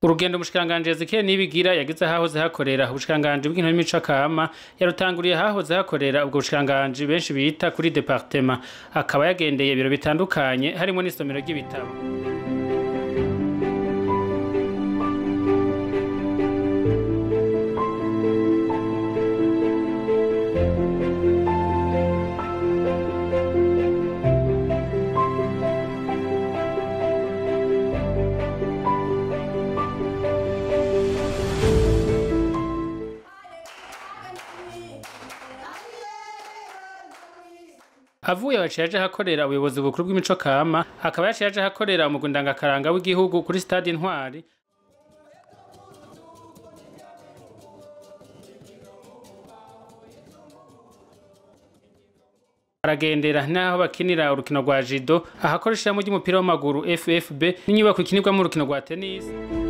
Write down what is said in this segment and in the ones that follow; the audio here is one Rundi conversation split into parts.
urugendo umushikiranganje Ezekiel Nibigira yagize hahoze hakorera ubushikiranganje bw'intore n'imico kama yarutanguriye hahoze hakorera ubwo bushikiranganje benshi bita kuri departement akaba yagendeye ibiro bitandukanye harimo n'isomero ry'ibitabo avuye yaciye aje ahakorera ubuyobozi bukuru bw'imico kama akaba yaciye aje ahakorera umugwi ndangakaranga w'igihugu kuri stade intwari aragendera n'aho bakinira urukino rwa jido ahakoresha ishirahamwe ry'umupira w'amaguru ffb n'inyubako ikinirwamo urukino rwa tennis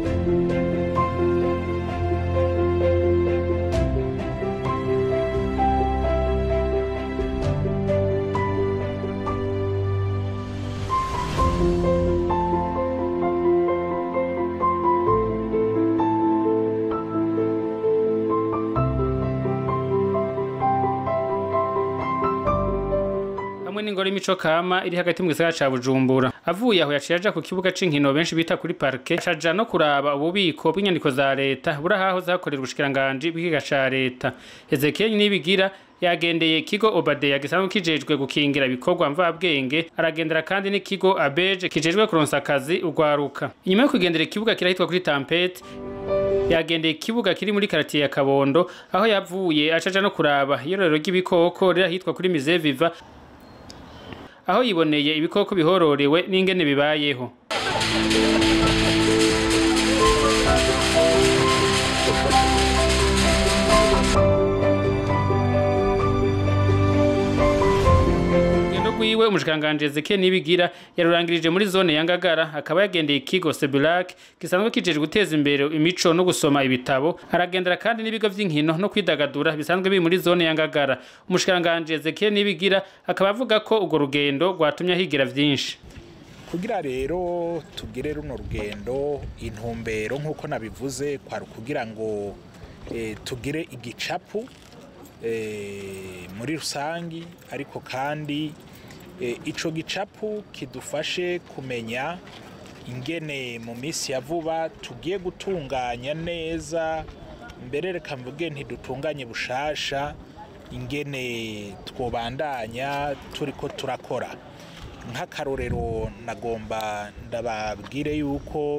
hamwe n'ingoro y'imico kama iri hagati mu gisagara ca Bujumbura avuye aho yaciye aja ku kibuga c'inkino benshi bita kuri parke caja no kuraba ububiko bw'inyandiko za leta buri aho zakorera ubushikiranganje bw'ikiga ca leta Ezekiel Nibigira yagendeye ikigo Obadeya gisanzwe kijejwe gukingira ibikorwa mvabwenge aragendera kandi n'ikigo Abeje kijejwe kuronsa akazi ugwaruka inyuma yo kugendera ikibuga kirahitwa kuri Tampete yagendeye ikibuga kiri muri karatiye ya Kabondo aho yavuye acaja no kuraba iyororero ry'ibikoko riri ahitwa kuri Musée Viva aho yiboneye ibikoko bihororewe n'ingene bibayeho urugendo rwiwe umushikanganje Ezekiel Nibigira yarurangirije muri zone ya Ngagara akaba yagendeye ikigo Sebulac gisanzwe kijeje guteza imbere imico no gusoma ibitabo aragendera kandi n'ibigo vy'inkino no kwidagadura bisanzwe biri muri zone ya Ngagara umushikanganje Ezekiel Nibigira akaba avuga ko urwo rugendo rwatumye ahigira vyinshi kugira rero tugire runo rugendo intumbero nk'uko nabivuze kwari ukugira ngo eh, tugire igicapu eh, muri rusangi ariko kandi eh, ico gicapu kidufashe kumenya ingene mu minsi ya vuba tugiye gutunganya neza mbere reka mvuge ntidutunganye bushasha ingene twobandanya turiko turakora nk'akarorero nagomba ndababwire yuko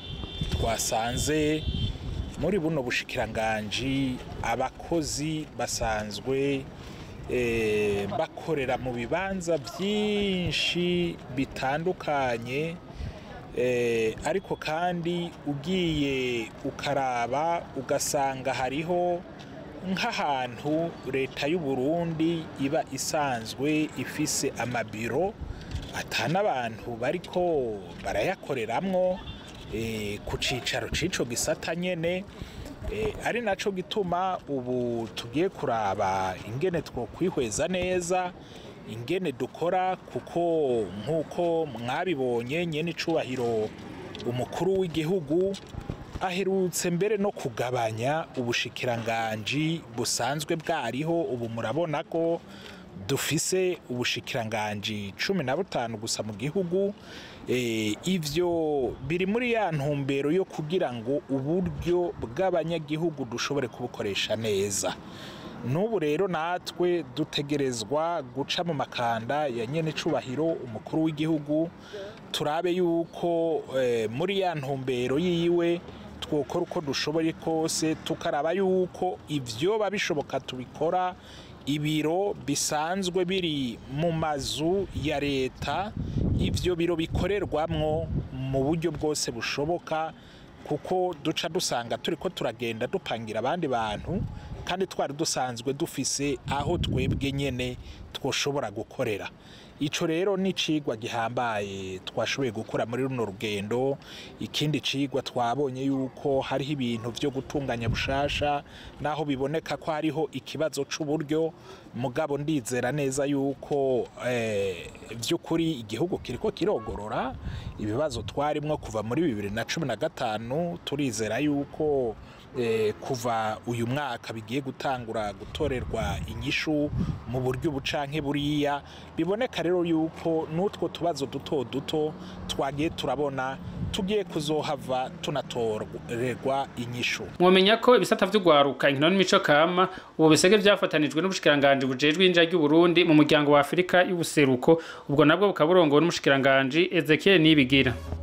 twasanze muri buno bushikiranganji abakozi basanzwe eh, bakorera mu bibanza byinshi bitandukanye eh, ariko kandi ugiye ukaraba ugasanga hariho nk'ahantu leta y'u Burundi iba isanzwe ifise amabiro atana abantu bariko barayakoreramwo eh, ku cicaro c'ico gisata nyene eh, ari naco gituma ubu tugiye kuraba ingene twokwihweza neza ingene dukora kuko nk'uko mwabibonye nyene icubahiro umukuru w'igihugu aherutse mbere no kugabanya ubushikiranganji busanzwe bwariho ubu murabona ko dufise ubushikiranganji cumi na butanu gusa mu gihugu Eh, ivyo biri muri ya ntumbero yo kugira ngo uburyo bw'abanyagihugu dushobore kubukoresha neza n'ubu rero natwe dutegerezwa guca mu makanda ya nyene icubahiro umukuru w'igihugu turabe yuko eh, muri ya ntumbero yiwe twokora uko dushoboye kose tukaraba yuko ivyoba bishoboka tubikora ibiro bisanzwe biri mu mazu ya leta ivyo biro bikorerwamwo mu buryo bwose bushoboka kuko duca dusanga turiko turagenda dupangira abandi bantu kandi twari dusanzwe dufise aho twebwe nyene twoshobora gukorera ico rero ni cigwa gihambaye twashoboye gukora muri runo rugendo ikindi cigwa twabonye yuko hariho ibintu vyo gutunganya bushasha naho biboneka ko hariho ikibazo c'uburyo mugabo ndizera neza yuko eh, vy'ukuri igihugu kiriko kirogorora ibibazo twarimwo kuva muri bibiri na cumi na gatanu turizera yuko eh, kuva uyu mwaka bigiye gutangura gutorerwa inyishu mu buryo bucanke buriya biboneka rero yuko n'utwo tubazo duto duto twagiye turabona tugiye kuzohava tunatorerwa inyishu mwomenya ko ibisata vy'ugwaruka inkino n'imico kama ubu bisege vyafatanijwe n'ubushikiranganji bujejwe inja ry'uburundi mu muryango wa afurika y'ubuseruko ubwo nabwo bukaba burongowe n'umushikiranganji ezekiel nibigira